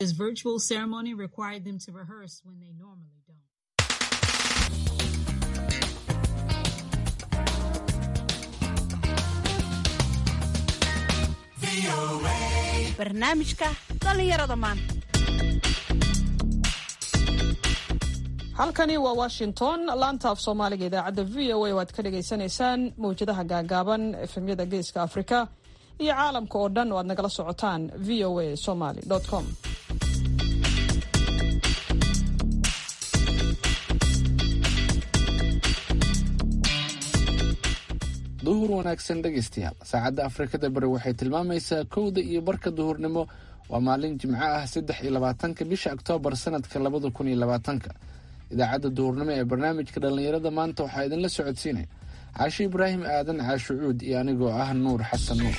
This virtual ceremony required them to rehearse when they normally don't. barnaamijka dhallinyarada maanta halkani waa washington laanta af soomaaliga idaacadda v o a waad ka dhagaysanaysaan mawjadaha gaagaaban efemyada geeska afrika iyo caalamka oo dhan oo aad nagala socotaan v o a somaly com duhur wanaagsan dhegaystayaal saacadda afrikada bari waxay tilmaamaysaa kowda iyo barka duhurnimo waa maalin jimco ah saddex iyo labaatanka bisha oktoobar sanadka labada kun iyo labaatanka idaacadda duhurnimo ee barnaamijka dhallinyarada maanta waxaa idinla socodsiinaya caashi ibraahim aadan caashucuud iyo anigoo ah nuur xasan nuur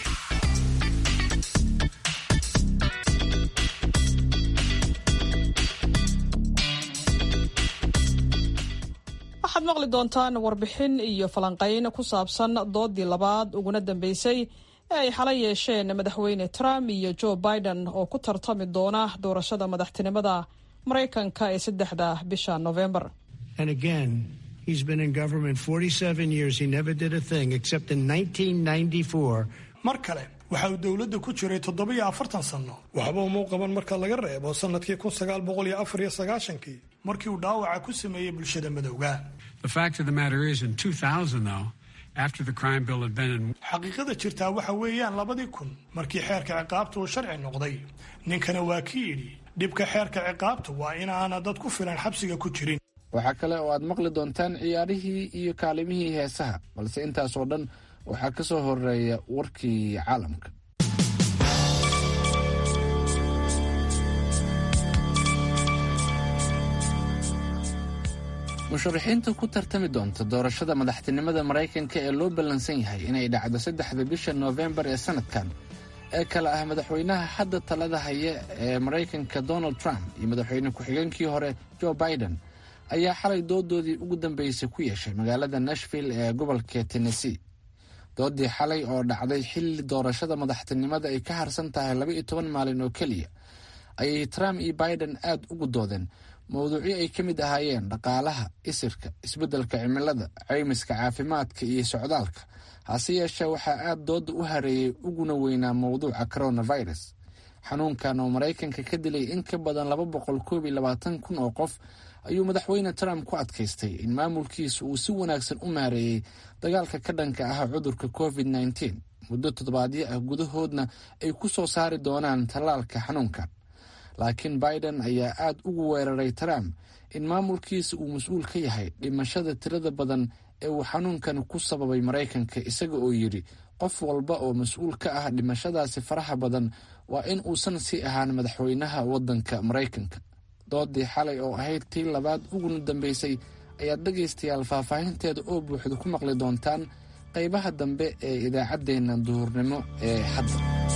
waxaad maqli doontaan warbixin iyo falanqayn ku saabsan doodii labaad uguna dambeysay ee ay xalay yeesheen madaxweyne trump iyo joe biden oo ku tartami doona doorashada madaxtinimada maraykanka ee saddexda bisha novembar He's been in government 47 years. He never did a thing except in 1994. mar kale waxa uu dowladda ku jiray toddobiyo afartan sanno waxba umau qaban marka laga reebo sannadkii kun sagaal boqol iyo afar iyo sagaashankii markii uu dhaawaca ku sameeyey bulshada madowga The fact of the matter is, in 2000, though, after the crime bill had been in xaqiiqada jirtaa waxa weeyaan labadii kun markii xeerka ciqaabta uu sharci noqday ninkana waa ki yidhi dhibka xeerka ciqaabta waa inaana dad ku filan xabsiga ku jirin waxaa kale oo aad maqli doontaan ciyaarihii iyo kaalimihii heesaha balse intaasoo dhan waxaa ka soo horeeya warkii caalamka musharaxiinta ku tartami doonta doorashada madaxtinimada maraykanka ee loo ballansan yahay inay dhacdo saddexda bisha noofembar ee sanadkan ee kale ah madaxweynaha hadda talada haya ee maraykanka donald trump iyo madaxweyne ku-xigeenkii hore joe biden ayaa xalay doodoodii ugu dambeysay ku yeeshay magaalada nashville ee gobolka tennessee doodii xalay oo dhacday xilli doorashada madaxtinimada ay ka harsan tahay laba iyo toban maalin oo keliya ayay trump iyo biden aad ugu doodeen mowduucyo ay ka mid ahaayeen dhaqaalaha isirka isbeddelka cimilada caymiska caafimaadka iyo socdaalka hase yeeshee waxaa aad dooda u hareeyey uguna weynaa mowduuca coronavirus xanuunkan oo maraykanka ka dilay in ka badan laba boqol koob iyo labaatan kun oo qof ayuu madaxweyne trump ku adkaystay in maamulkiisa uu si wanaagsan u maareeyey dagaalka ka dhanka ah cudurka covid nneteen muddo toddobaadyo ah gudahoodna ay ku soo saari doonaan tallaalka xanuunkan laakiin biden ayaa aad ugu weeraray trump in maamulkiisa uu mas-uul ka yahay dhimashada tirada badan ee uu xanuunkan ku sababay maraykanka isaga oo yidhi qof walba oo mas-uul ka ah dhimashadaasi faraha badan waa in uusan sii ahaan madaxweynaha waddanka maraykanka doodii xalay oo ahayd tii labaad uguna dambeysay ayaad dhegaystayaal faahfaahinteeda oo buuxda ku maqli doontaan qaybaha dambe ee idaacaddeenna duhurnimo ee hadda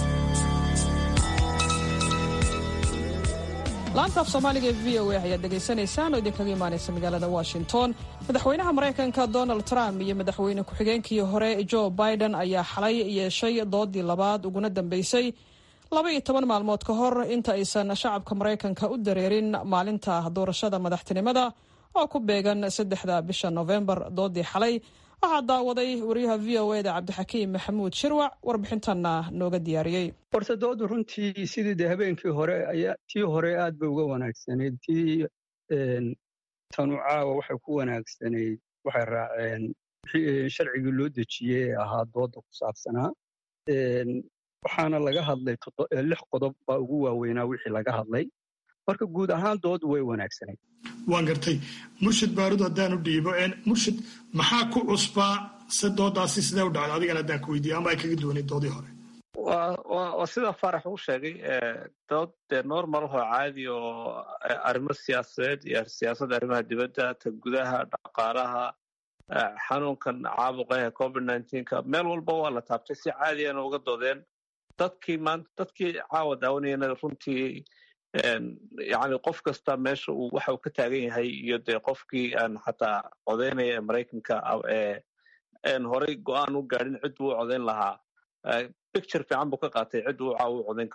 laanta af soomaaliga ee v o a ayaad dhegaysanaysaan oo idinkaga imaanaysa magaalada washington madaxweynaha maraykanka donald trump iyo madaxweyne ku-xigeenkii hore joe biden ayaa xalay yeeshay doodii labaad uguna dambeysay laba iyo toban maalmood ka hor inta aysan shacabka maraykanka u dareerin maalinta doorashada madaxtinimada oo ku beegan saddexda bisha novembar doodii xalay waxaa daawaday wariyaha v o eda cabdixakiim maxamuud shirwac warbixintanna nooga diyaariyey horta doodu runtii sidii de habeenkii hore ayaa tii hore aad bay uga wanaagsanayd tii tanu caawa waxay ku wanaagsanayd waxay raaceen sharcigii loo dejiyey ee ahaa dooda ku saabsanaa waxaana laga hadlay lix qodob baa ugu waaweynaa wixii laga hadlay marka guud ahaan doodu way wanaagsanayd waan gartay murshid baarud haddaan u dhiibo murshid maxaa ku cusbaa se doodaasi sidee u dhacday adigana haddaan ku weydiiyo ama ay kaga duwanayd doodii hore waa sida faarax uu sheegay dood dee normalhoo caadi oo arrimo siyaasadeed iyo siyaasadda arrimaha dibadda ta gudaha dhaqaalaha xanuunkan caabuqa ee covid nneteen-ka meel walba waa la taabtay si caadiyana uga doodeen dadkii maanta dadkii caawa daawanayana runtii yani qof kasta meesha uu waxa uu ka taagan yahay iyo dee qofkii aan xataa codaynaya ee maraykanka een horey go-aan u gaadhin cid buu u codayn lahaa picture fiican buu ka qaatay cid uu caawa u codayn karo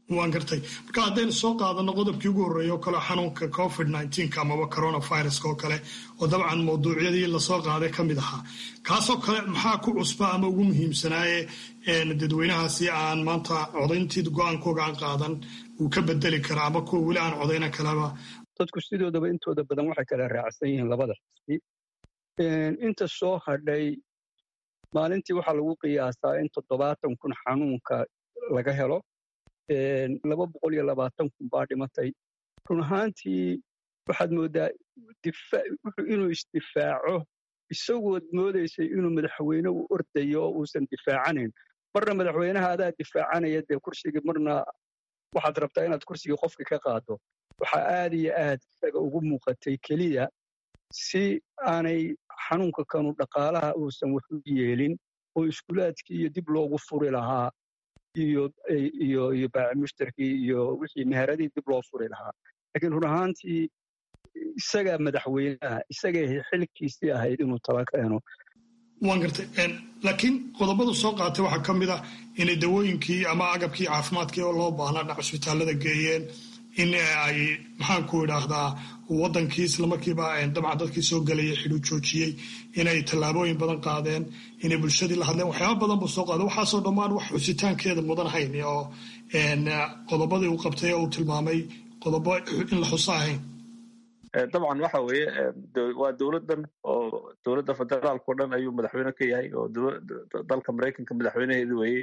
waan gartay marka haddaynu soo qaadano qodobkii ugu horreeya oo kale xanuunka covid nneteen amaba coronaviruska oo kale oo dabcan mawduucyadii lasoo qaaday ka mid ahaa kaasoo kale maxaa ku cusba ama ugu muhiimsanaaye dadweynahaasi aan maanta codayntii go-aankooga aan qaadan uu ka bedeli karaa ama kuwa weli aan codayna kaleba dadku sidoodaba intooda badan waxay kala raacsan yihiin labada xisbi inta soo hadhay maalintii waxaa lagu qiyaasaa in toddobaatan kun xanuunka laga helo laba boqol iyo labaatan kun baa dhimatay run ahaantii waxaad mooddaa inuu isdifaaco isagood moodaysay inuu madaxweyne u ordayo oo uusan difaacanayn marna madaxweynaha adaa difaacanaya dee kursigii marna waxaad rabtaa inaad kursigii qofka ka qaado waxaa aad iyo aad isaga ugu muuqatay keliya si aanay xanuunka kanu dhaqaalaha uusan wax u yeelin oo iskuulaadkii iyo dib loogu furi lahaa iyo iyo iyo baaci mushtarkii iyo wixii meheradii dib loo furi lahaa laakiin run ahaantii isagaa madaxweynaha isagay xilkiisii ahayd inuu tala keeno waan gartay laakiin qodobadu soo qaatay waxaa ka mid ah inay dawooyinkii ama agabkii caafimaadkii oo loo baahnaa dhinac cusbitaalada geeyeen in ay maxaanku idhaahdaa wadankii islamarkiiba dabcan dadkii soo gelaya xidhu joojiyey inay tallaabooyin badan qaadeen inay bulshadii la hadleen waxyaaba badan buu soo qaaday waxaasoo dhammaan wax xusitaankeeda mudan hayn oo qodobadii uu qabtay oo uu tilmaamay qodobo in la xuso ahayn dabcan waxa weeye waa dowladdan oo dowladda federaalka o dhan ayuu madaxweyne ka yahay oo dalka maraykanka madaxweynaheedi weeyey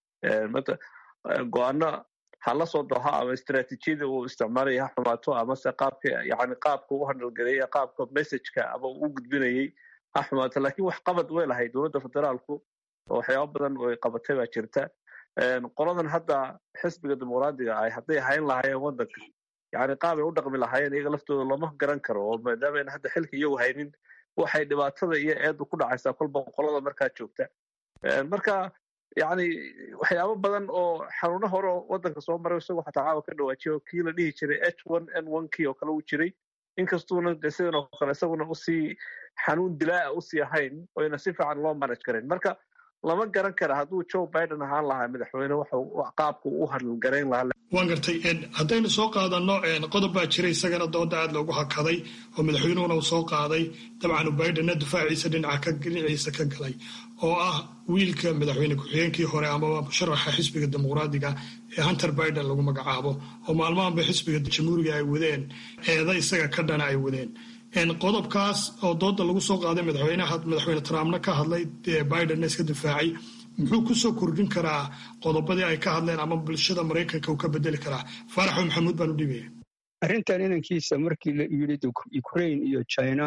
go-aano ha la soo doha ama istraatiijiyada uu isticmaalaya ha xumaato amase qaabka yani qaabka u handalgareeya qaabka messageka ama uu u gudbinayay ha xumaato lakin wax qabad way lahay dowladda federaalku oo waxyaaba badan ay qabatay baa jirta qoladan hadda xisbiga dimuqraadiga ay hadday hayn lahaayeen waddanka yani qaabay u dhaqmi lahaayeen iyaga laftooda looma garan karo oo maadaama ayna hadda xilka iyagu haynin waxay dhibaatada iyo eeddu ku dhacaysaa kolba qolada markaa joogta marka yani waxyaabo badan oo xanuuno hore oo waddanka soo maray isagoo xataa caawa ka dhawaajiya oo kii la dhihi jiray h one n one kii oo kale uu jiray inkastuuna de sidan oo kale isaguna usii xanuun dilaa'a usii ahayn oyna si fiican loo manage karayn marka lama garan kara hadduu joe biden ahaan lahaa madaxweyne qaabku u hadalgarayn lahaa waan gartay haddaynu soo qaadano qodob baa jira isagana dooda aad loogu hakaday oo madaxweynuhuna uu soo qaaday dabcan bidenna difaaciisa dhinaciisa ka galay oo ah wiilka madaxweyne ku-xigeenkii hore amaba musharaxa xisbiga dimuqraadiga ee hunter biden lagu magacaabo oo maalmahanba xisbiga jamhuuriga ay wadeen eeda isaga ka dhana ay wadeen qodobkaas oo dooda lagu soo qaaday madaxweynaha madaxweyne trumpna ka hadlay bidenna iska difaacay muxuu kusoo kordhin karaa qodobadii ay ka hadleen ama bulshada maraykanka uu ka bedeli karaa faaraxo maxamuud baan u dhibaya arrintan inankiisa markii la yidhi ukraine iyo china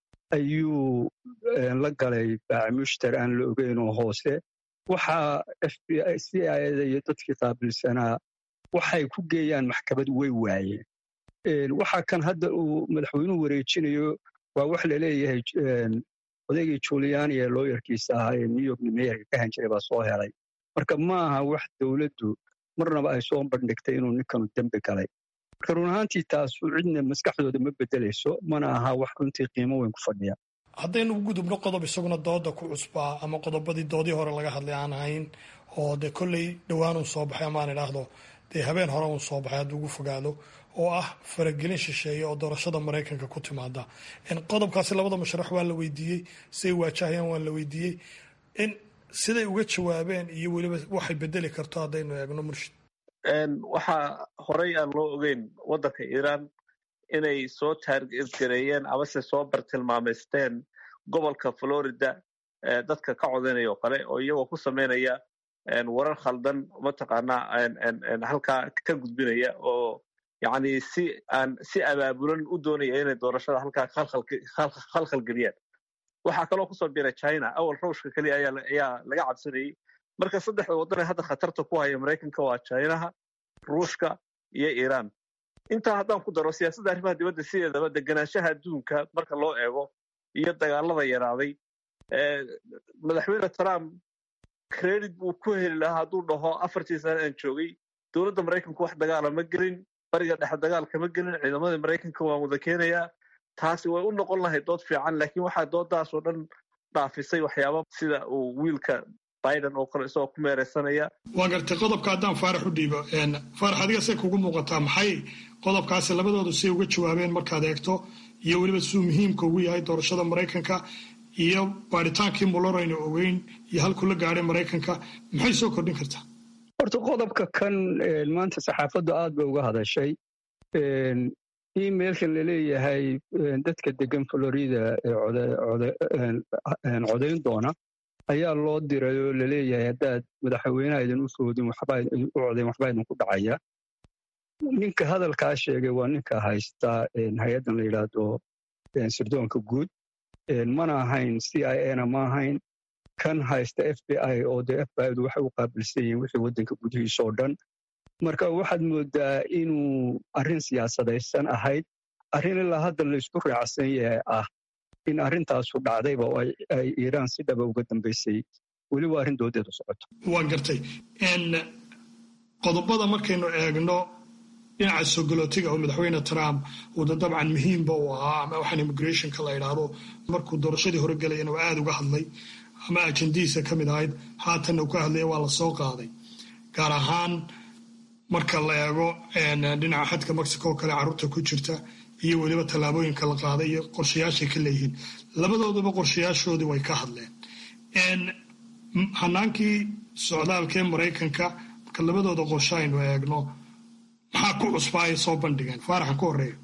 ayuu la galay baacimushtar aan la ogeyn oo hoose waxaa f b i c ida iyo dadkii qaabilsanaa waxay ku geeyaan maxkamad way waayeen waxa kan hadda uu madaxweynuhu wareejinayo waa wax laleeyahay odaygii juliani ee looyarkiisa ahaa ee new york meeyarka ka han jiray baa soo helay marka ma aha wax dowladdu marnaba ay soo bandhigtay inuu ninkanu dembi galay marka run ahaantii taasu cidna maskaxdooda ma bedelayso mana aha wax runtii qiimo weyn ku fadhiya haddaynu u gudubno qodob isaguna dooda ku cusbaa ama qodobadii doodii hore laga hadlay aan ahayn oo dee kolley dhowaan uun soo baxay amaan idhaahdo dee habeen hore uun soo baxay hadduu ugu fogaado oo ah faragelin shisheeye oo doorashada maraykanka ku timaada qodobkaasi labada musharax waa la weydiiyey siday waajahayaan waa la weydiiyey in siday uga jawaabeen iyo weliba waxay bedeli karto haddaynu eegno murshid waxaa horey aan loo ogeyn waddanka iiraan inay soo taargareeyeen amase soo bartilmaamaysteen gobolka florida dadka ka codaynaya oo kale oo iyagoo ku samaynaya warar khaldan mataqaanaa halkaa ka gudbinaya oo yani si aan si abaabulan u doonaya inay doorashada halkaa khalkhal geliyaan waxaa kaloo kusoo biray china awal rawshka keliya ayaa laga cabsanayey marka saddexda waddan ee hadda khatarta ku haya maraykanka waa chinaha ruushka iyo iiraan intaa haddaan ku daro siyaasadda arrimaha dibadda sideedaba deganaanshaha adduunka marka loo eego iyo dagaalada yaraaday madaxweyne trump credit buu ku heli lahaa hadduu dhaho afartii sane aan joogay dowladda maraykanku wax dagaala ma gelin bariga dhexe dagaal kama gelin ciidamadii maraykanka waan wada keenayaa taasi way u noqon lahayd dood fiican laakiin waxaa doodaasoo dhan dhaafisay waxyaaba sida uu wiilka biden oo kale isagoo ku meereysanaya waa gartay qodobka haddaan faarax u dhiibo faarax adiga say kugu muuqataa maxay qodobkaasi labadoodu say uga jawaabeen markaad eegto iyo weliba siduu muhiimka ugu yahay doorashada maraykanka iyo baadhitaankii muller aynu ogeyn iyo halkuu la gaadhay maraykanka maxay soo kordhin kartaa horta qodobka kan maanta saxaafaddu aad bay uga hadashay emailkan laleeyahay dadka degan florida ee codayn doona ayaa loo diray oo laleeyahay haddaad madaxweynaha idin u foodin u codayn waxbaa idinku dhacaya ninka hadalkaa sheegay waa ninka haysta hay-addan la yidhaahdo sirdoonka guud mana ahayn c i a na ma ahayn kan haysta f b i oo dee f b i du waxay u qaabilsan yihiin wixii waddanka gudihiisa oo dhan marka waxaad moodaa inuu arrin siyaasadaysan ahayd arrin ilaa hadda la isku raacsan yahay ah in arrintaasu dhacdayba oo ay iiraan si dhaba uga dambaysay weliba arrin doodeedu socoto waa gartay qodobada markaynu eegno dhinaca sogolootiga oo madaxweyne trump uuda dabcan muhiimba uu ahaa ama waxaan immigrationka la idhaahdo markuu doorashadii hore gelayana waa aada uga hadlay ama ajendihiisa ka mid ahayd haatanna uu ka hadlaya waa la soo qaaday gaar ahaan marka la eego dhinaca xadka mexico oo kale carruurta ku jirta iyo weliba tallaabooyinka la qaaday iyo qorshayaashay ka leeyihiin labadooduba qorshayaashoodii way ka hadleen hanaankii socdaalka ee maraykanka marka labadooda qorshe aynu eegno maxaa ku cusbaa ay soo bandhigeen faaraxan ku horeeya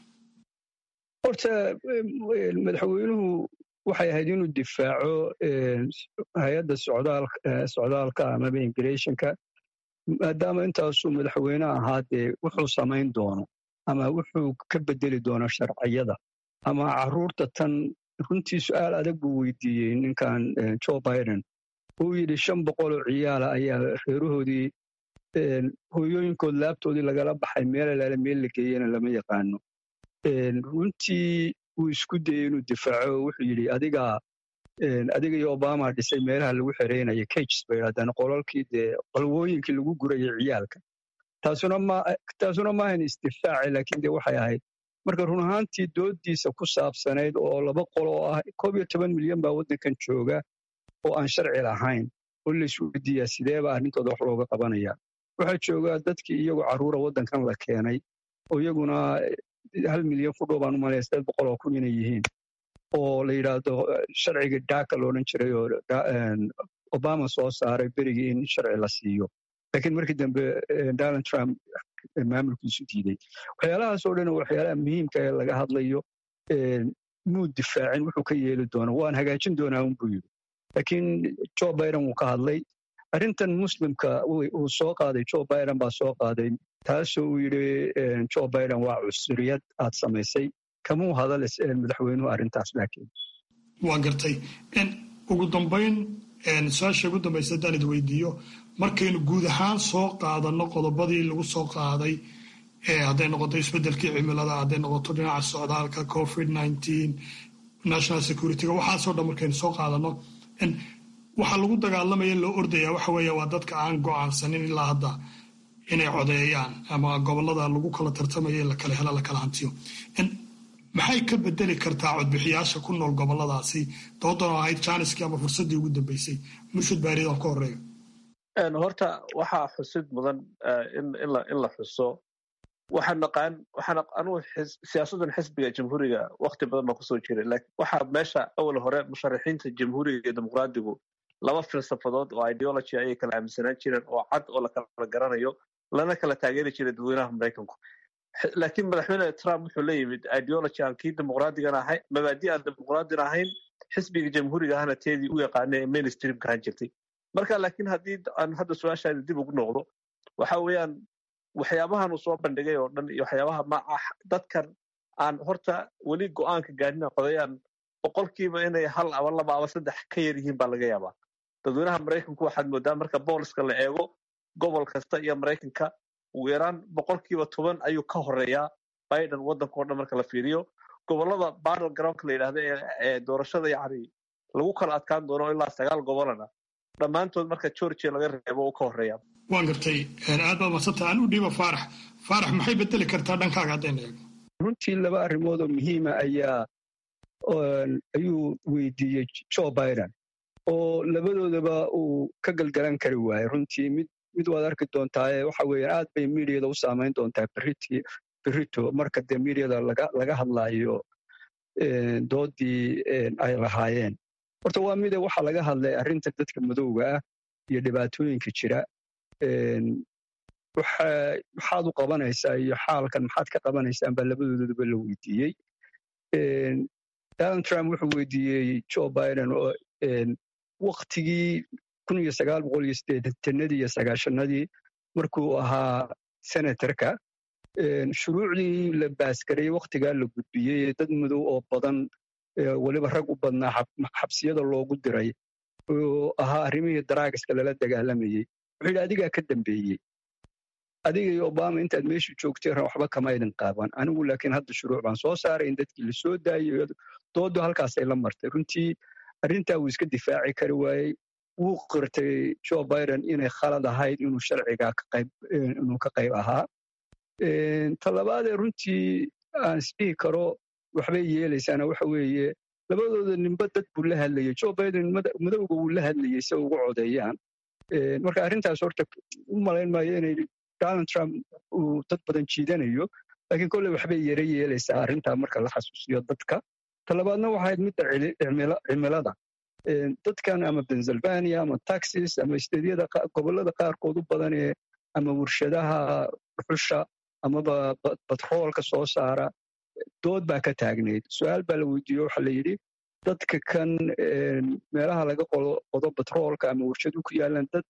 horta madaxweynuhu waxay ahayd inuu difaaco hay-adda socdaalka amaba immigrationka maadaama intaasuu madaxweyne ahaa dee wuxuu samayn doono ama wuxuu ka bedeli doono sharciyada ama carruurta tan runtii su-aal adag buu weydiiyey ninkan joe biden uu yidhi shan boqoloo ciyaala ayaa reerahoodii hooyooyinkood laabtoodii lagala baxay meel alaale meel la geeyena lama yaqaano runtii wuu isku dayey inuu difaaco wuxuu yidhi adigaa adiga iyo obama dhisay meelaha lagu xereynaya cages bay yidhahdaan qolalkii dee qalwooyinkii lagu gurayay ciyaalka taasuna ma taasuna maahan isdifaaci laakiin dee waxay ahayd marka run ahaantii doodiisa ku saabsanayd oo laba qol oo ah koob iyo toban milyan baa waddankan jooga oo aan sharci lahayn oo laisweydiiyaa sideeba arrintooda wax looga qabanaya waxaa jooga dadkii iyagoo carruura waddankan la keenay oo iyaguna hal milyan ku dhow baan u malaya sideed boqol oo kun inay yihiin oo la yidhaahdo sharciga daaka loodhan jiray oo obama soo saaray berigii in sharci la siiyo laakiin markii dambe donald trump maamulkiisu diiday waxyaalahaas oo dhan waxyaalaha muhiimka ee laga hadlayo muu difaacin wuxuu ka yeeli doono waan hagaajin doonaa unbuu yidhi laakiin joe biden wuu ka hadlay arrintan muslimka uu soo qaaday joe biden baa soo qaaday taasoo uu yidhi joe biden waa cusuriyad aad samaysay kamuu hadal madaxweynuhu arrintaas laakiin waa gartay ugu dambayn su-aasha ugu dambaysa haddaan id weydiiyo markaynu guud ahaan soo qaadanno qodobadii lagu soo qaaday hadday noqoto isbeddelkii cimilada hadday noqoto dhinaca socdaalka covid nineteen national securityga waxaasoo dhan markaynu soo qaadanno waxaa lagu dagaalamaya loo ordaya waxa weeye waa dadka aan go'aansanin ilaa hadda inay codeeyaan ama gobolada lagu kala tartamayo in la kala helo la kala hantiyo maxay ka bedeli kartaa codbixiyaasha ku nool goboladaasi doodan oo ahayd jaaniskii ama fursaddii ugu dambeysay murshid baaridan ka horeeyo horta waxaa xusid mudan in la xuso waxaan naqaan waxaan anugu siyaasaddan xisbiga jamhuuriga wakti badan baan kusoo jiray laakiin waxaa meesha awal hore musharaxiinta jamhuuriga iyo dimuqraadigu laba filsafadood oo ideology ayay kala aaminsanaan jireen oo cad oo la kala garanayo lana kala taageeri jiray dadweynaha maraykanku laakiin madaxweyne trump wuxuu la yimid ideology aan kii dimuqraadigan ahayn mabaadi aan dimuqraadin ahayn xisbiga jamhuuriga ahna teedii u yaqaanay ee mainstreamka ahaan jirtay marka laakiin haddii aan hadda su-aashaada dib ugu noqdo waxa weeyaan waxyaabahan uu soo bandhigay oo dhan iyo waxyaabaha ma dadkan aan horta weli go-aanka gaadhina qodayaan boqolkiiba inay hal aba laba aba saddex ka yar yihiin baa laga yaabaa dadweynaha maraykanku waxaad moodaa marka booliska la eego gobol kasta iyo maraykanka ugu yaraan boqolkiiba toban ayuu ka horeeyaa biden waddanka o dhan marka la fiiriyo gobolada battle groundka la yidhahda ee doorashada yacni lagu kala adkaan doono ilaa sagaal gobolana dhammaantood marka georgia laga reebo uu ka horeeya waan gartay aad baad madsanta aan u dhiiba faarax faarax maxay bedeli kartaa dhankaaga haddayna eegno runtii laba arrimood oo muhiima ayaa ayuu weydiiyey joe biden oo labadoodaba uu ka galgalan kari waayo runtii mid mid waad arki doontaa waxa weeyaan aad bay miidiyada u saamayn doontaa berritii berrito marka dee miidiyada laga laga hadlaayo doodii ay lahaayeen horta waa mide waxaa laga hadlay arrinta dadka madowga ah iyo dhibaatooyinka jira maxaad u qabanaysaa iyo xaalkan maxaad ka qabanaysaan baa labadoodaba la weydiiyey donald trump wuxuu weydiiyey joe biden oo waktigii kun iyo sagaal boqol iyo siddeetanadii iyo sagaashanadii markuu ahaa senatorka shuruucdii la baaskarayey wakhtigaa la gudbiyey dad madow oo badan weliba rag u badnaa xabsiyada loogu diray oo ahaa arrimihii daraagiska lala dagaalamayey wuxuu yidhi adigaa ka dambeeyey adiga iyo obama intaad meesha joogteen waxba kama idin qaaban anigu laakiin hadda shuruuc baan soo saaray in dadkii la soo daayey doodu halkaasay la martay runtii arrintaa wuu iska difaaci kari waayey wuu qirtay joe biden inay khalad ahayd inuu sharcigaa inuu ka qayb ahaa talabaadee runtii aan isdhihi karo waxbay yeelaysaana waxa weeye labadooda ninba dad buu la hadlayey joe biden madowga wuu la hadlayey si ugu codeeyaan marka arrintaas horta u malayn maayo inay donald trump uu dad badan jiidanayo laakiin kolley waxbay yara yeelaysaa arrintaa marka la xasuusiyo dadka talabaadna waxayd midda cimilada dadkan ama pennsylvania ama texas ama isteedyada gobollada qaarkood u badan ee ama warshadaha dhuxusha amaba batroolka soo saara dood baa ka taagnayd su-aal baa la weydiiye waxaa la yidhi dadka kan meelaha laga qodo batroolka ama warshadu ku yaalaan dad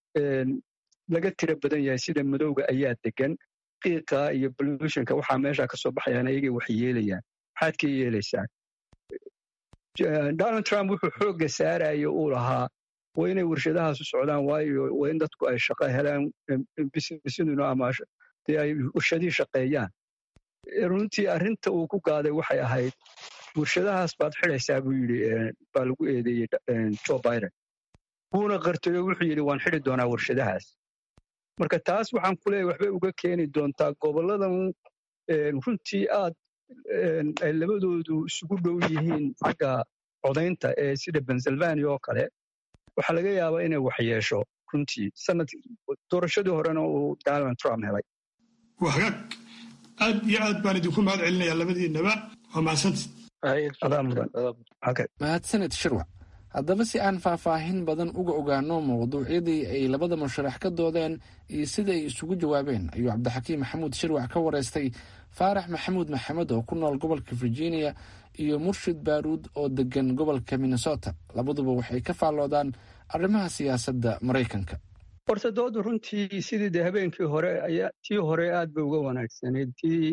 laga tira badan yahay sida madowga ayaa degan qiiqa iyo bolutionka waxaa meesha ka soo baxayaan ayagay wax yeelayaan maxaad ka yeelaysaan donald trump wuxuu xoogga saaraya uu lahaa waa inay warshadahaasu socdaan waayo waa in dadku ay shaqo helaan bisinuna ama dee ay warshadihii shaqeeyaan runtii arrinta uu ku gaaday waxay ahayd warshadahaas baad xidaysaa buu yidhi baa lagu eedeeyey joe biden wuuna qartay oo wuxuu yidhi waan xidi doonaa warshadahaas marka taas waxaan ku leeyahy waxbay uga keeni doontaa gobolladan runtii aad ay labadoodu isugu dhow yihiin xagga codaynta ee sida pennsylvania oo kale waxaa laga yaabaa inay wax yeesho runtii sanad doorashadii horena uu donald trump helay waa hagaag aad iyo aad baan idinku mahad celinayaa labadiinaba waa mahadsanti mahadsanid shirwac haddaba si aan faahfaahin badan uga ogaano mawduucyadii ay labada musharax ka doodeen iyo sida ay isugu jawaabeen ayuu cabdixakiim maxamuud shirwac ka wareystay faarax maxamuud maxamed oo ku nool gobolka virginia iyo murshid baaruud oo degan gobolka minnesota labaduba waxay ka faalloodaan arrimaha siyaasadda maraykanka horta doodu runtii sidii dee habeenkii hore ayaa tii hore aad bay uga wanaagsanayd tii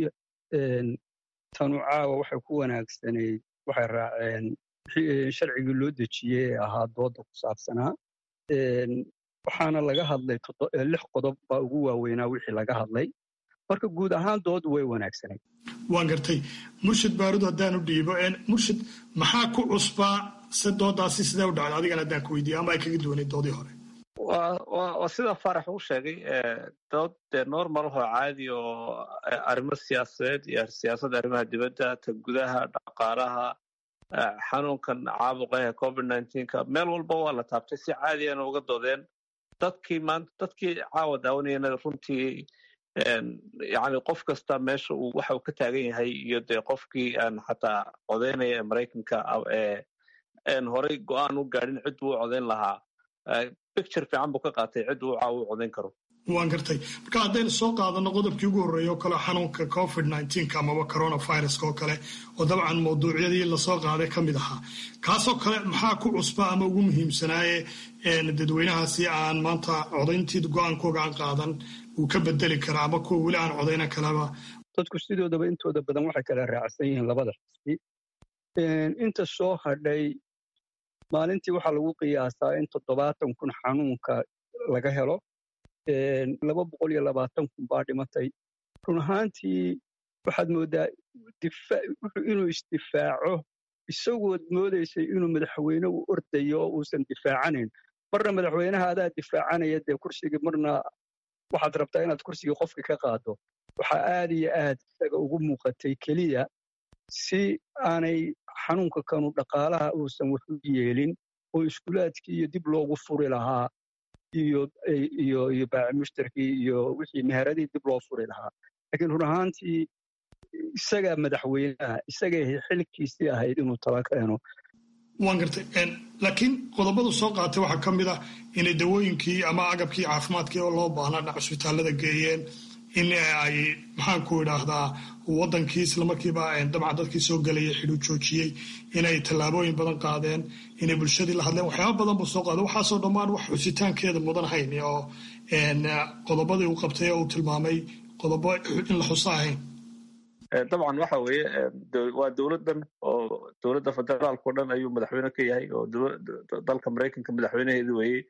tanu caawa waxay ku wanaagsanayd waxay raaceen sharcigii loo dejiyey ee ahaa dooda ku saabsanaa waxaana laga hadlay lix qodob baa ugu waaweynaa wixii laga hadlay marka guud ahaan doodu way wanaagsanayd waan gartay murshid baarud haddaan u dhiibo murshid maxaa ku cusbaa se doodaasi sidee u dhacday adigan haddaan ku weydiiyo ama ay kaga duwanayd doodii hore waa sida faarax uu sheegay dood dee normal ahoo caadi oo arrimo siyaasadeed iyo siyaasadda arrimaha dibadda ta gudaha dhaqaalaha xanuunkan caabuqa ee covid nneteen-ka meel walba waa la taabtay si caadiyana uga doodeen dadkii maanta dadkii caawa daawanayana runtii yani qof kasta meesha uu waxa uu ka taagan yahay iyo dee qofkii aan xataa codeynaya ee maraykanka een horey go-aan u gaadhin cidduu u codeyn lahaa picture fiican buu ka qaatay cidd uu caawa u codeyn karo waan gartay marka haddaynu soo qaadano qodobkii ugu horreeya oo kale xanuunka covid nneteen-ka amaba coronaviruska oo kale oo dabcan mawduucyadii lasoo qaaday ka mid ahaa kaasoo kale maxaa ku cusba ama ugu muhiimsanaaye dadweynahaasi aan maanta codayntii go-aankooga aan qaadan uu ka bedeli karaa ama kuwa weli aan codayna kaleba dadku sidoodaba intooda badan waxay kala raacsan yihiin labada xisbi inta soo hadhay maalintii waxaa lagu qiyaasaa in toddobaatan kun xanuunka laga helo laba boqol iyo labaatan kun baa dhimatay run ahaantii waxaad mooddaa inuu isdifaaco isagood moodaysay inuu madaxweyne u ordayo oo uusan difaacanayn marna madaxweynaha adaa difaacanaya dee kursigii marna waxaad rabtaa inaad kursigii qofka ka qaado waxaa aad iyo aad isaga ugu muuqatay keliya si aanay xanuunka kanu dhaqaalaha uusan wax u yeelin oo iskuulaadkii iyo dib loogu furi lahaa iyo iyo iyo baaci mushtarkii iyo wixii meheradii dib loo furi lahaa laakiin run ahaantii isagaa madaxweynaha isagay xilkiisii ahayd inuu tala keeno waan gartay laakiin qodobadu soo qaatay waxaa ka mid ah inay dawooyinkii ama agabkii caafimaadkii oo loo baahnaa dhinac cusbitaalada geeyeen in ay maxaanku idhaahdaa wadankii islamarkiiba dabcan dadkii soo gelayay xidhu joojiyey inay tallaabooyin badan qaadeen inay bulshadii la hadleen waxyaaba badan buu soo qaaday waxaasoo dhammaan wax xusitaankeeda mudan hayn oo qodobadii uu qabtay oo uu tilmaamay qodobo in la xuso ahayn dabcan waxa weeye waa dowladdan oo dowladda federaalka o dhan ayuu madaxweyne ka yahay oo dalka maraykanka madaxweynaheedu weeyey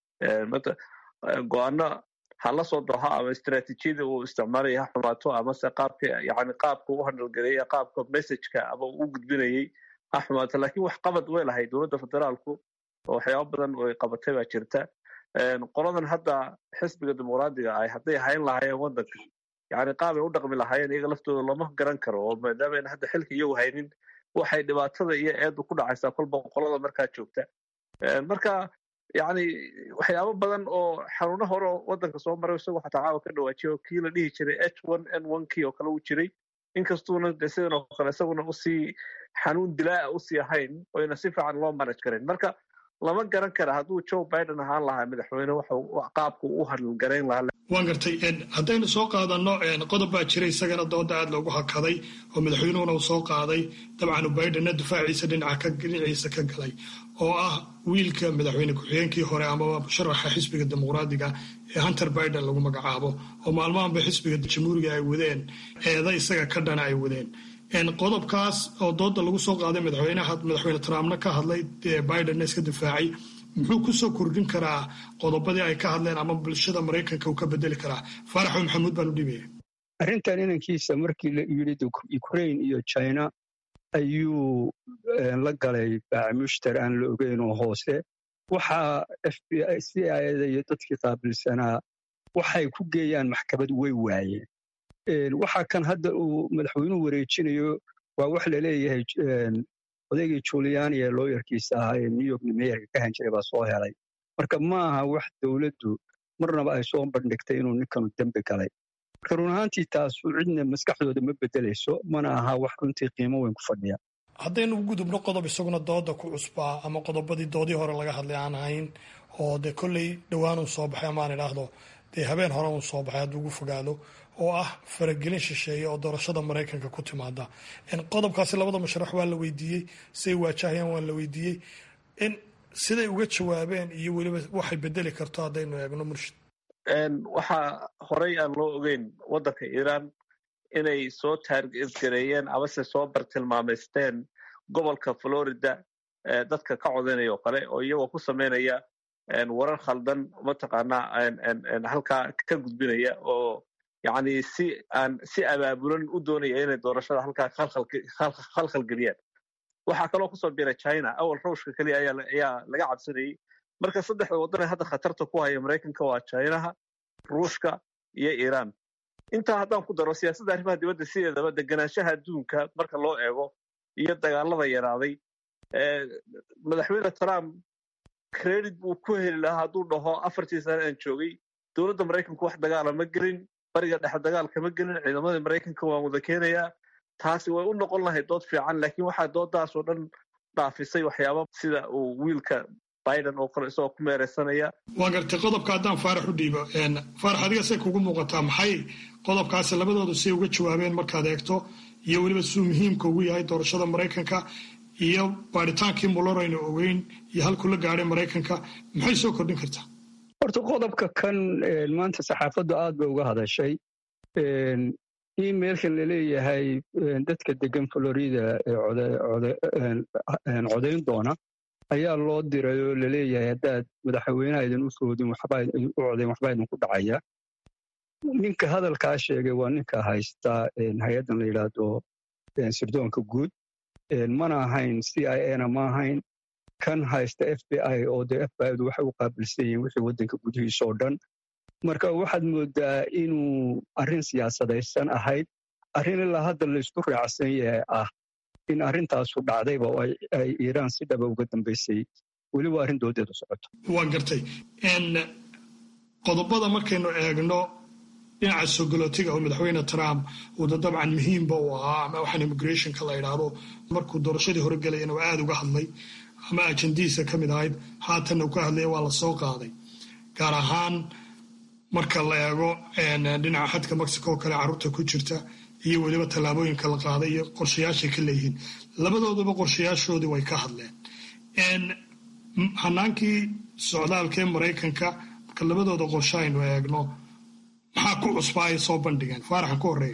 go-aano ha la soo doha ama istraatiijiyada uu isticmaalaya ha xumaato amase qaabka yani qaabka u handalgareeya qaabka messageka ama u gudbinayey ha xumaato lakin wax qabad way lahay dowladda federaalku oo waxyaaba badan oy qabatay baa jirta qoladan hadda xisbiga dimuqraadiga ah hadday hayn lahaayeen wadanka yani qaabay u dhaqmi lahaayeen iyaga laftooda lama garan karo oo maadaama ayna hadda xilka iyagu haynin waxay dhibaatada iyo eedu ku dhacaysaa kolba qolada markaa joogta marka yani waxyaabo badan oo xanuuno hore oo wadanka soo maray isagoo xataa caawa ka dhawaajiya oo kii la dhihi jiray h one n one kii oo kale uu jiray inkastuuna de sidan oo kale isaguna usii xanuun dilaa'a usii ahayn oyna si fiican loo manaj karin marka lama garan kara hadduu joe biden ahaan lahaa madaxweyne qaabku u hadalgarayn lahaa waan gartay haddaynu soo qaadano qodob baa jira isagana dooda aad loogu hakaday oo madaxweynuhuna uu soo qaaday dabcan bidenna difaaciisa dhinaciisa ka galay oo ah wiilka madaxweyne ku-xigeenkii hore amaba musharaxa xisbiga dimuqraadiga ee hunter biden lagu magacaabo oo maalmahanba xisbiga jamhuuriga ay wadeen eeda isaga ka dhana ay wadeen qodobkaas oo dooda lagu soo qaaday madaxweynaha madaxweyne trumpna ka hadlay bidenna iska difaacay muxuu kusoo kordhin karaa qodobadii ay ka hadleen ama bulshada maraykanka uu ka bedeli karaa faaraxo maxamuud baan u dhibaya arrintan inankiisa markii la yidhi ukraine iyo china ayuu la galay baacimushtar aan la ogeyn oo hoose waxaa f b i c ida iyo dadkii qaabilsanaa waxay ku geeyaan maxkamad way waayeen waxa kan hadda uu madaxweynuhu wareejinayo waa wax laleeyahay odaygii juliani ee looyarkiisa ahaa ee new york meeyarka ka han jiray baa soo helay marka ma aha wax dowladdu marnaba ay soo bandhigtay inuu ninkanu dembi galay marka run ahaantii taasu cidna maskaxdooda ma bedelayso mana aha wax runtii qiimo weyn ku fadhiya haddaynu u gudubno qodob isaguna dooda ku cusbaa ama qodobadii doodii hore laga hadlay aan ahayn oo dee kolley dhowaanun soo baxay amaan idhaahdo dee habeen hore un soo baxay hadduu ugu fogaado oo ah faragelin shisheeye oo doorashada maraykanka ku timaada qodobkaasi labada musharax waa la weydiiyey siday waajahayaan waa la weydiiyey in siday uga jawaabeen iyo weliba waxay bedeli karto haddaynu eegno murshid waxaa horey aan loo ogeyn waddanka iiraan inay soo taargareeyeen amase soo bartilmaamaysteen gobolka florida dadka ka codaynaya oo kale oo iyagoo ku sameynaya warar khaldan mataqaanaa halkaa ka gudbinaya oo yacni si aan si abaabulan u doonaya inay doorashada halkaa khalkhal geliyaan waxaa kaloo kusoo biray china awal ruushka keliya ayaa laga cabsanayey marka saddexda waddan ee hadda khatarta ku haya maraykanka waa chinaha ruushka iyo iiraan intaa haddaan ku daro siyaasadda arrimaha dibadda sideedaba deganaanshaha adduunka marka loo eego iyo dagaalada yaraaday madaxweyne trump credit buu ku heli lahaa hadduu dhaho afartii sane aan joogay dowladda maraykanku wax dagaala ma gelin bariga dhexe dagaalka ma gelin ciidamadii maraykanka waan wada keenayaa taasi way u noqon lahayd dood fiican laakiin waxaa doodaasoo dhan dhaafisay waxyaaba sida uu wiilka biden oo kale isagoo ku meereysanaya waa gartay qodobka haddaan faarax u dhiibo faarax adiga say kugu muuqataa maxay qodobkaasi labadoodu say uga jawaabeen markaad eegto iyo weliba siduu muhiimka ugu yahay doorashada maraykanka iyo baadhitaankii muller aynu ogeyn iyo halkuu la gaadhay maraykanka maxay soo kordhin kartaa horta qodobka kan maanta saxaafaddu aad bay uga hadashay emailkan laleeyahay dadka degan florida ee codayn doona ayaa loo diray oo laleeyahay haddaad madaxweynaha idin u foodin u codayn waxbaa idinku dhacaya ninka hadalkaa sheegay waa ninka haysta hay-addan la yidhaahdo sirdoonka guud mana ahayn c i a na ma ahayn kan haysta f b i oo dee f b i du waxay u qaabilsan yihiin wixii waddanka gudihiisa oo dhan marka waxaad moodaa inuu arrin siyaasadaysan ahayd arrin ilaa hadda laysku raacsan yahay ah in arrintaasu dhacdayba oo ay iiraan si dhaba uga dambaysay weli waa arrin doodeedu socoto waa gartay qodobada markaynu eegno dhinaca sogolootiga oo madaxweyne trump uuda dabcan muhiimba u ahaa ama waxaan immigrationka la idhaahdo markuu doorashadii hore gelayana waa aada uga hadlay ama ajandihiisa ka mid ahayd haatanna uu ka hadlaya waa la soo qaaday gaar ahaan marka la eego dhinaca xadka mexico oo kale carruurta ku jirta iyo weliba tallaabooyinka la qaaday iyo qorshayaashay ka leeyihiin labadooduba qorshayaashoodii way ka hadleen hanaankii socdaalkee maraykanka marka labadooda qorsho aynu eegno maxaa ku cusbaa ay soo bandhigeen faaraxa ku horeeya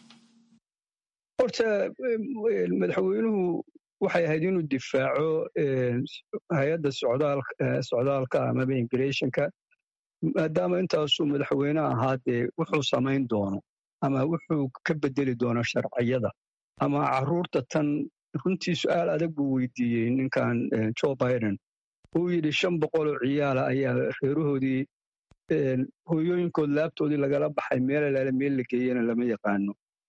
horta madaxweynuhu waxay ahayd inuu difaaco hay-adda socdaalka amaba immigrationka maadaama intaasuu madaxweyne ahaa dee wuxuu samayn doono ama wuxuu ka bedeli doono sharciyada ama carruurta tan runtii su-aal adag buu weydiiyey ninkan joe biden uu yidhi shan boqoloo ciyaala ayaa reerahoodii hooyooyinkood laabtoodii lagala baxay meel alaale meel la geeyena lama yaqaano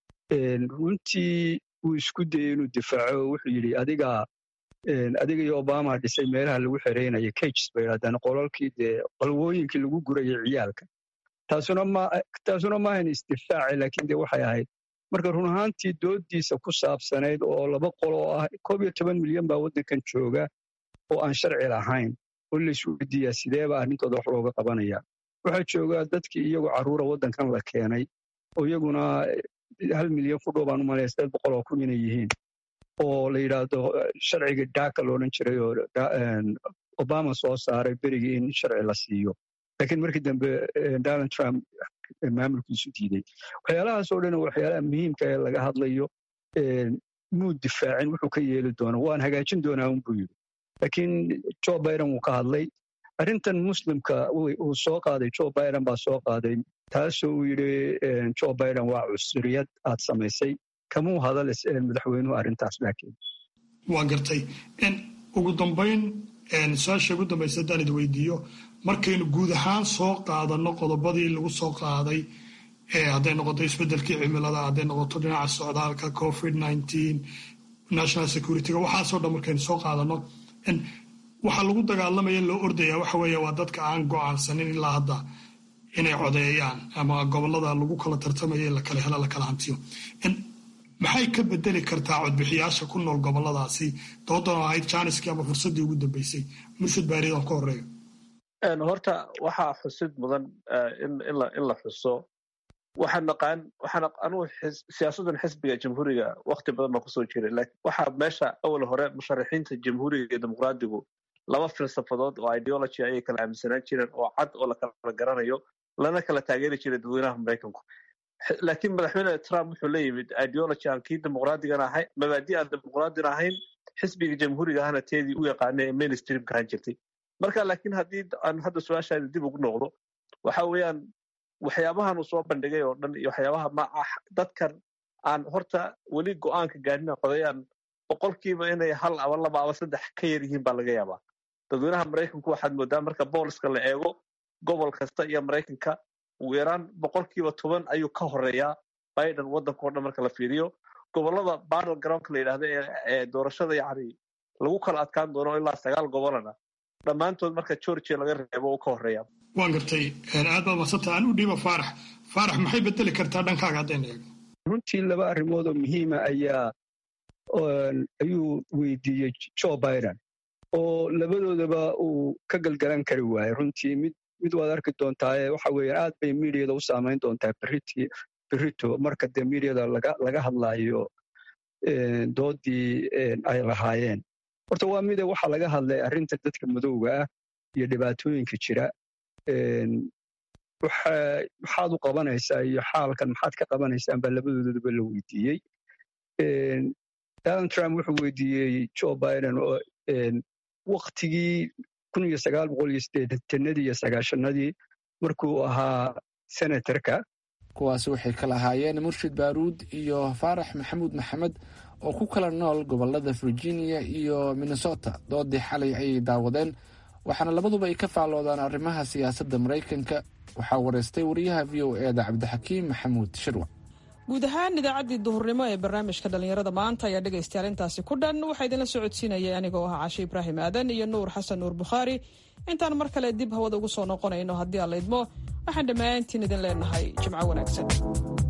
runtii wuu isku dayey inuu difaaco wuxuu yidhi adigaa adiga iyo obama dhisay meelaha lagu xereynaya cages bay yidhahdaan qolalkii dee qalwooyinkii lagu gurayay ciyaalka taasuna maahan isdifaaci laakiin dee waxay ahayd marka run ahaantii doodiisa ku saabsanayd oo laba qol oo ah koob iyo toban milyan baa waddankan jooga oo aan sharci lahayn oo laisweydiiyaa sideeba arrintooda wax looga qabanaya waxaa jooga dadkii iyagoo carruura waddankan la keenay oo iyaguna hal milyan fudhow baan u malaya sideed boqol oo kun inay yihiin oo la yidhaahdo sharciga daaka loodhan jiray oo obama soo saaray berigii in sharci la siiyo laakiin markii dambe donald trump maamulkiisu diiday waxyaalahaasoo dhan waxyaalaha muhiimka ee laga hadlayo muu difaacin wuxuu ka yeeli doono waan hagaajin doonaa unbuu yidhi laakiin joe biden wuu ka hadlay arrintan muslimka uu soo qaaday joe biden baa soo qaaday taasoo uu yidhi joe biden waa cusuriyad aad samaysay kamuu hadal madaxweynuhu arrintaas laakiin waa gartay ugu dambayn su-aasha ugu dambaysa haddaan id weydiiyo markaynu guud ahaan soo qaadanno qodobadii lagu soo qaaday hadday noqoto isbeddelkii cimilada hadday noqoto dhinaca socdaalka covid nineteen national securityga waxaasoo dhan markaynu soo qaadanno waxaa lagu dagaalamaya loo ordaya waxa weeye waa dadka aan go'aansanin ilaa hadda inay codeeyaan ama gobollada lagu kala tartamayo in la kala helo la kala hantiyo maxay ka bedeli kartaa codbixiyaasha ku nool gobolladaasi doodan oo ahayd jaaniskii ama fursaddii ugu dambeysay murshid baaridan ka horeeyo horta waxaa xusid mudan in la xuso waxaan naqaan waxaan anugu siyaasaddan xisbiga jamhuuriga wakti badan baan kusoo jiray laakiin waxaa meesha awal hore musharaxiinta jamhuuriga iyo dimuqraadigu laba filsafadood oo ideology ayay kala aaminsanaan jireen oo cad oo la kala garanayo lana kala taageeri jiray dadweynaha maraykanku laakiin madaxweyne trump wuxuu la yimid ideology aan kii dimuqraadigan ahayn mabaadi aan dimuqraadin ahayn xisbiga jamhuuriga ahna teedii u yaqaanay ee mainstreamka ahaan jirtay marka laakiin haddii aan hadda su-aashaada dib ugu noqdo waxa weeyaan waxyaabahan uu soo bandhigay oo dhan iyo waxyaabaha ma ah dadkan aan horta weli go'aanka gaadhina qodayaan boqolkiiba inay hal aba laba aba saddex ka yar yihiin baa laga yaabaa dadweynaha maraykanku waxaad moodaa marka booliska la eego gobol kasta iyo maraykanka ugu yaraan boqolkiiba toban ayuu ka horeeyaa biden waddanka o dhan marka la fiiriyo gobollada battle groundka la yidhahda ee doorashada yacni lagu kala adkaan doono ilaa sagaal gobolana dhammaantood marka georgia laga reebo uu ka horeeya waan gartay aad baad madsanta aan u dhiiba faarax faarax maxay bedeli kartaa dhankaaga haddayna eegno runtii laba arrimood oo muhiima ayaa ayuu weydiiyey joe biden oo labadoodaba uu ka galgalan kari waayey runtii mid mid waad arki doontaa waxa weeyaan aad bay miidiyada u saamayn doontaa beriti berito marka dee miidiyada laga laga hadlaayo doodii ay lahaayeen horta waa mida waxaa laga hadlay arrinta dadka madowga ah iyo dhibaatooyinka jira maxaad u qabanaysaa iyo xaalkan maxaad ka qabanaysaan baa labadoodaba la weydiiyey donald trump wuxuu weydiiyey joe biden oo waktigii kun iyo sagaal boqol iyo sideetanadii iyo sagaashanadii markuu ahaa senatarka kuwaasi waxay kala ahaayeen murshid baaruud iyo faarax maxamuud maxamed oo ku kala nool gobolada virginia iyo minnesota doodii xalay ayay daawadeen waxaana labaduba ay ka faalloodaan arrimaha siyaasadda maraykanka waxaa wareystay wariyaha v o e da cabdixakiim maxamuud shirwac guud ahaan idaacaddii duhurnimo ee barnaamijka dhallinyarada maanta ayaa dhegaystayaal intaasi ku dhan waxaa idinla socodsiinayay anigoo ah cashe ibraahim aadan iyo nuur xasan nuur bukhaari intaan mar kale dib hawada ugu soo noqonayno haddii aan la idmo waxaan dhammaantiin idin leenahay jimco wanaagsan